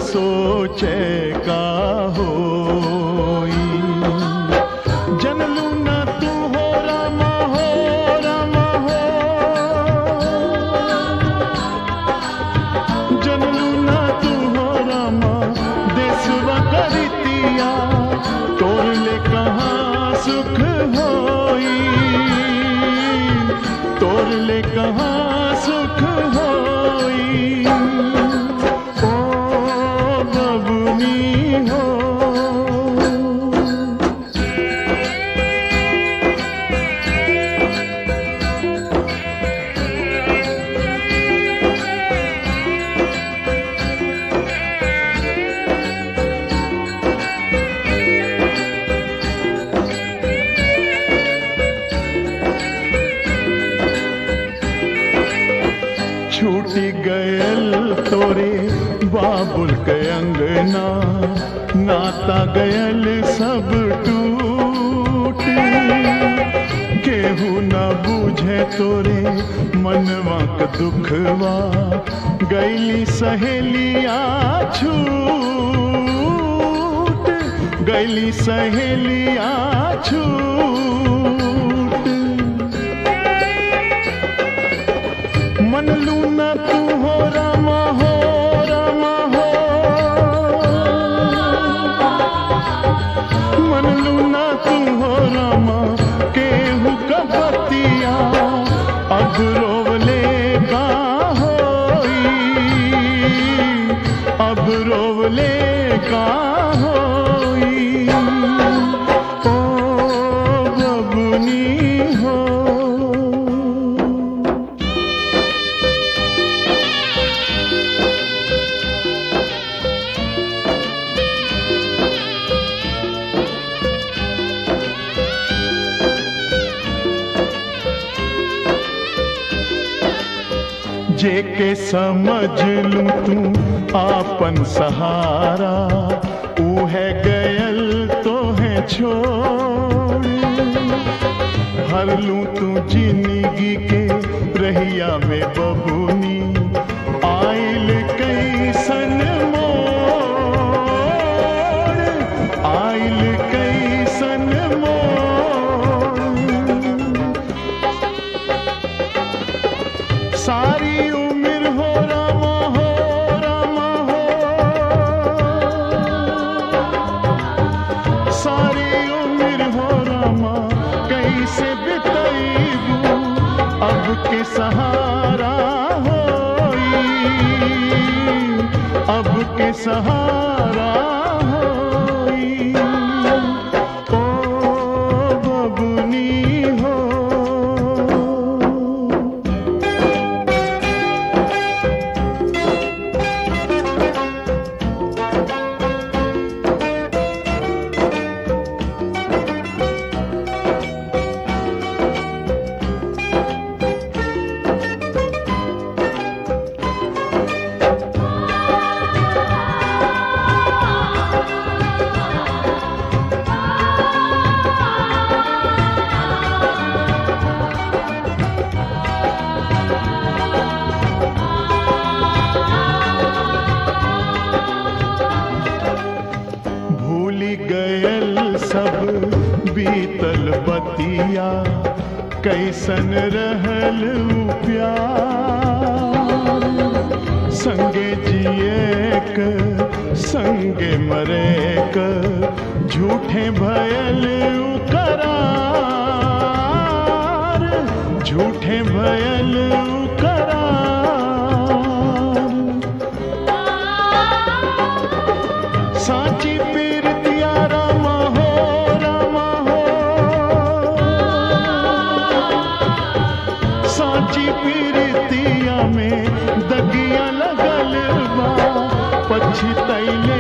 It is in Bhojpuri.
सोचे का होई जनलू न तू हो रामा हो रामा हो जनलू न तू हो रामा देसवा करितिया तोर ले कहाँ सुख होई तोर ले कहाँ सुख होई ओ बबुनी हो छूटी गयल तोरे बाबुल के अंगना नाता गयल सब टूट केहू न बूझे तोरे मनवा क दुखवा गैली सहेलिया छूट गैली सहेलिया छूट मन लूना तू हो रामा हो रामा हो मन लूना तू हो रामा केहू कपतिया अब रोवले का होई अब रोवले का होई ओ बबुनी हो जेके समझ लूं तू आपन सहारा ऊ है गयल तो है छोड़ हर लूं तू जिंदगी के रहिया में बबुनी आइल कैसन मोड़ आइल कैसन मोड़ सारी उम्र हो रामा हो रामा हो सारी उम्र हो रामा कैसे बिताईबू अब के सहारा होई अब के सहारा होई ओ बबुनी हो भूली गयल सब बीतल बतिया कैसन रहल ऊ प्यार संगे जिए क संगे मरे क झूठे भयल ऊ करार झूठे भयल ऊ करार साची पीरतिया रामा हो रामा हो साची पीरतिया में दगिया लगल बा पछतैले